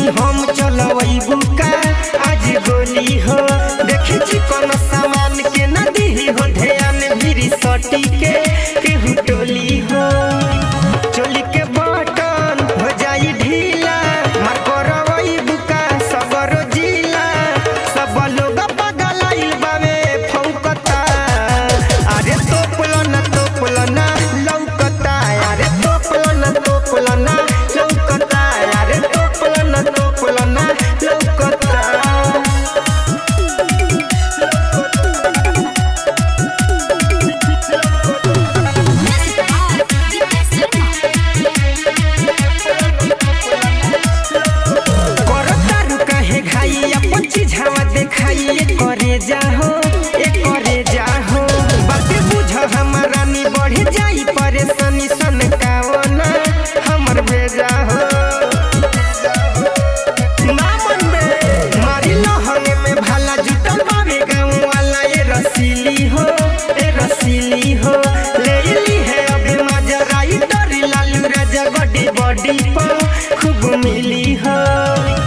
रानी हम चलवई बुका आज गोली हो देखी छी कोनो सामान के न दीही हो ध्यान भिरी सटी के केहू टोली हो चोली के बटन हो जाई ढीला मार करवई बुका सबरो जिला सब लोग पगलाइल बावे फौकता अरे तोपलो ना तोपलो ना लौकता अरे तोपलो ना तोपलो ना लौकता अरे तोपलो ना तोपलो ना लौकता करतारू काहे घाई अपन चिझावा देखाई ए करे जाहो ए करे जाहो बाते बुझ हमारा नी बढ़ जाई परेशानी सन कावना हमर भेजा हो ना मन में मारी लहंगे में भाला जुटल बावे गाँव वाला ए रसीली हो ए रसीली हो ले ली है अभी मजराई डरी लालू राजा बड़ी बॉडी पर खूब मिली हो